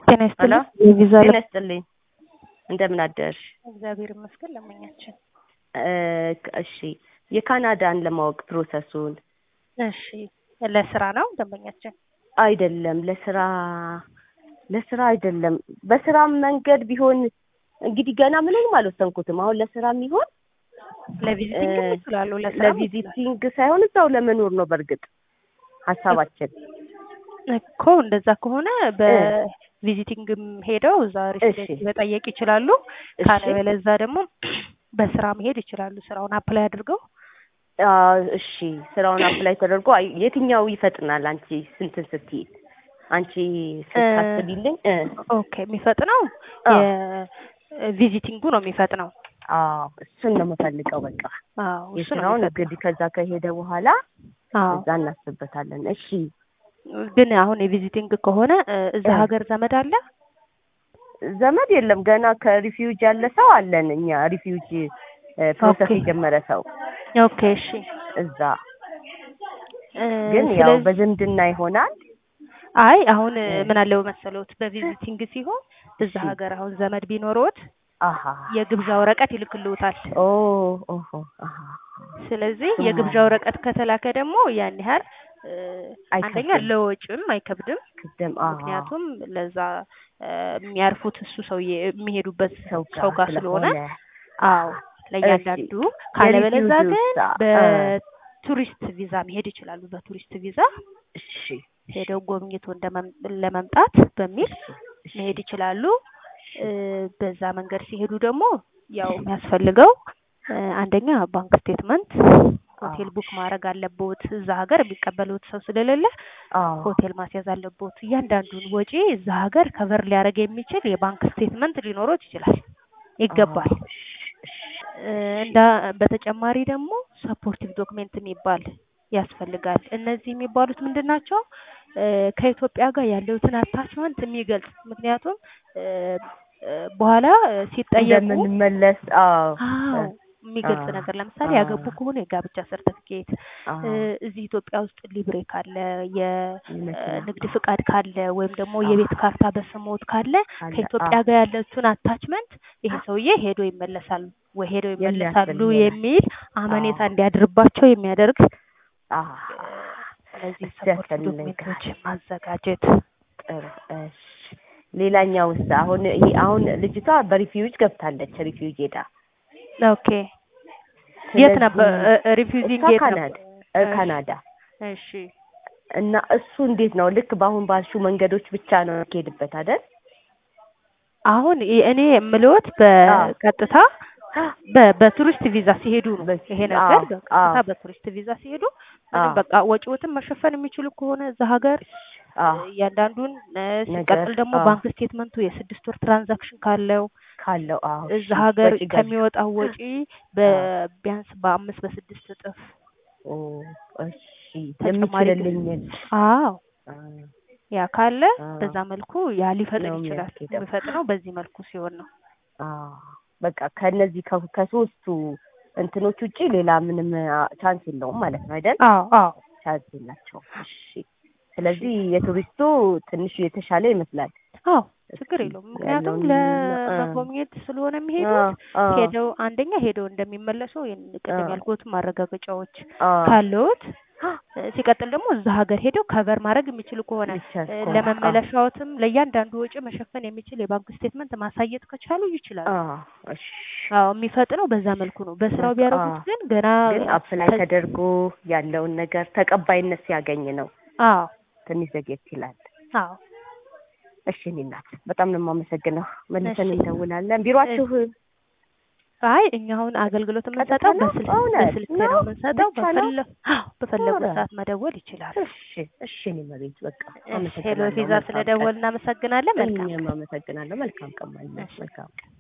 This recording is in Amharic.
ጤና ይስጥልኝ። የቪዛ ጤና ይስጥልኝ። እንደምን አደርሽ? እግዚአብሔር ይመስገን። ለመኛችን እሺ፣ የካናዳን ለማወቅ ፕሮሰሱን። እሺ፣ ለስራ ነው ደንበኛችን? አይደለም፣ ለስራ ለስራ አይደለም። በስራ መንገድ ቢሆን እንግዲህ ገና ምንም አልወሰንኩትም። አሁን ለስራ የሚሆን ለቪዚቲንግ ይችላሉ። ለስራ ለቪዚቲንግ ሳይሆን እዛው ለመኖር ነው። በእርግጥ ሀሳባችን እኮ እንደዛ ከሆነ በቪዚቲንግም ሄደው እዛ ሬሲደንሲ መጠየቅ ይችላሉ። ካለበለዛ ደግሞ በስራ መሄድ ይችላሉ። ስራውን አፕላይ አድርገው እሺ፣ ስራውን አፕላይ ተደርጎ የትኛው ይፈጥናል? አንቺ ስንትን ስትይ አንቺ ስታስቢልኝ ኦኬ፣ የሚፈጥነው የቪዚቲንጉ ነው የሚፈጥነው። አዎ እሱን ነው የምፈልገው። በቃ አዎ እሱ ነው የስራውን እንግዲህ ከዛ ከሄደ በኋላ አዎ እዛ እናስብበታለን። እሺ ግን አሁን የቪዚቲንግ ከሆነ እዛ ሀገር ዘመድ አለ? ዘመድ የለም። ገና ከሪፊውጅ ያለ ሰው አለን እኛ ሪፊውጅ ፕሮሰስ ኦኬ። የጀመረ ሰው ኦኬ እሺ። እዛ ግን ያው ስለዚህ በዝምድና ይሆናል። አይ አሁን ምን አለው መሰሎት በቪዚቲንግ ሲሆን እዛ እሺ። ሀገር አሁን ዘመድ ቢኖሮት አሀ የግብዣ ወረቀት ይልክልዎታል። ኦ ኦሆ አሀ ስለዚህ አዎ። የግብዣ ወረቀት ከተላከ ደግሞ ያን ያህል እ፣ አንደኛ አይከብድም። ለወጪም አይከብድም። ቅድም አሀ ምክንያቱም ለዛ እ፣ የሚያርፉት እሱ ሰውዬ የሚሄዱበት ሰው ሰው ጋር ስለሆነ ስለሆነ አዎ ለእያንዳንዱ ካለበለዛ የሪፊውጂው ግን ሳ- በቱሪስት ቪዛ መሄድ ይችላሉ። በቱሪስት ቪዛ እሺ ሄደው ጎብኝቶ እንደመም- ለመምጣት በሚል እሺ መሄድ ይችላሉ። እ፣ በዛ መንገድ ሲሄዱ ደግሞ ያው የሚያስፈልገው እ፣ አንደኛ ባንክ ስቴትመንት፣ ሆቴል ቡክ ማድረግ አለቦት። እዛ ሀገር የሚቀበሉት ሰው ስለሌለ አዎ ሆቴል ማስያዝ አለቦት። እያንዳንዱን ወጪ እዛ ሀገር ከቨር ሊያደርግ የሚችል የባንክ ስቴትመንት ሊኖሮት ይችላል ይገባል። አዎ፣ እሺ፣ እሺ። እ፣ እንዳ በተጨማሪ ደግሞ ሰፖርቲቭ ዶክሜንት የሚባል ያስፈልጋል። እነዚህ የሚባሉት ምንድን ናቸው? እ፣ ከኢትዮጵያ ጋር ያለውትን አታችመንት የሚገልጽ ምክንያቱም እ፣ እ፣ በኋላ እ፣ ሲጠየቁ እንደምንመለስ አዎ አዎ የሚገልጽ አዎ፣ ነገር ለምሳሌ አዎ። ያገቡ ከሆነ የጋብቻ ሰርተፊኬት አዎ እ፣ እዚህ ኢትዮጵያ ውስጥ ሊብሬ ካለ የመኪና የንግድ ፍቃድ ካለ ወይም ደግሞ የቤት ካርታ በስሞት ካለ አለ። ከኢትዮጵያ አዎ። ጋር ያለችውን አታችመንት ይሄ ሰውዬ ሄዶ ይመለሳሉ ወይ ሄደው ይመለሳሉ የሚያስፈልግ የሚል አመኔታ አዎ። እንዲያድርባቸው የሚያደርግ አዎ። እነዚህ እሱ ሰፖርት ያስፈልጋል። ዶክሜንቶችን ማዘጋጀት ጥሩ እሺ። ሌላኛውስ አሁን ይሄ አሁን ልጅቷ በሪፊውጅ ገብታለች። ሪፊውጅ ሄዳ ኦኬ የት ስለዚህ ነበር ሪፊውዚንግ እሷ የት ካናዳ ነበር እ እሺ። ካናዳ እሺ እና እሱ እንዴት ነው? ልክ በአሁን ባልሹ መንገዶች ብቻ ነው የሚሄድበት አይደል? አሁን ይ- እኔ የምልዎት በቀጥታ በ- በቱሪስት ቪዛ ሲሄዱ ነው በ- ይሄ ነገር አዎ፣ በቀጥታ አዎ። በቱሪስት ቪዛ ሲሄዱ ምንም አዎ። በቃ ወጪዎትን መሸፈን የሚችሉ ከሆነ እዛ ሀገር አዎ እያንዳንዱን እ፣ ነገር፣ ሲቀጥል ደግሞ አዎ። ባንክ ስቴትመንቱ የስድስት ወር ትራንዛክሽን ካለው ካለው አዎ እዛ እሺ፣ ሀገር ወጪ ገቢ። ከሚወጣው ወጪ በ- ቢያንስ በአምስት በስድስት እጥፍ ኦ እሺ ተጨማሪ ግን- የምችልልኝን አዎ አ፣ ያ ካለ አዎ። በዛ መልኩ ያ ሊፈጥን ነው ይችላል። የሚያስኬደው። የሚፈጥነው በዚህ መልኩ ሲሆን ነው። አ፣ በቃ ከነዚህ ከ- ከሶስቱ እንትኖች ውጪ ሌላ ምንም አ፣ ቻንስ የለውም ማለት ነው አይደል? አዎ አዎ ቻንስ የላቸውም። እሺ ስለዚህ የቱሪስቱ ትንሽ የተሻለ ይመስላል። አዎ ችግር እስኪ የለውም። ምክንያቱም ያለውን አ፣ ለመጎብኘት ስለሆነ አ፣ የሚሄዱት አ፣ ሄደው አንደኛ ሄደው እንደሚመለሱ ይህን ቅድም አ። ያልኩት ማረጋገጫዎች አ፣ ካለዎት እ፣ ሲቀጥል ደግሞ እዛ ሀገር ሄደው ከቨር ማድረግ የሚችሉ ከሆነ ይቻል እ፣ ከሆነ፣ አ፣ ለመመለሻዎትም ለእያንዳንዱ ወጪ መሸፈን የሚችል የባንክ ስቴትመንት ማሳየት ከቻሉ ይችላሉ። አ፣ እሺ አዎ የሚፈጥነው በዛ መልኩ ነው። በስራው ቢያደርጉት አ። ግን ገና ግን አፕላይ ከ- ተደርጎ ያለውን ነገር ተቀባይነት ሲያገኝ ነው አዎ ትንሽ ዘግየት ይላል። አዎ እሺ እኔ እናት በጣም ነው የማመሰግነው። መልሰን እሺ። እንደውላለን። ቢሮአችሁ አይ እኛ አሁን አገልግሎት ቀጥታ የምንሰጠው ነው? በስልክ እውነት በስልክ ነው? ነው የምንሰጠው። ብቻ ነው? በፈለ አዎ በፈለጉት ኧረ። ሰዓት መደወል ይችላሉ። እሺ እሺ እኔ መቤት በቃ ሄሎ አመሰግናለሁ። ቪዛ መልካም ስለደወል ቀን። እናመሰግናለን። መልካም እኛም አመሰግናለሁ። መልካም ቀን ማለት ነው። እሺ። መልካም ቀን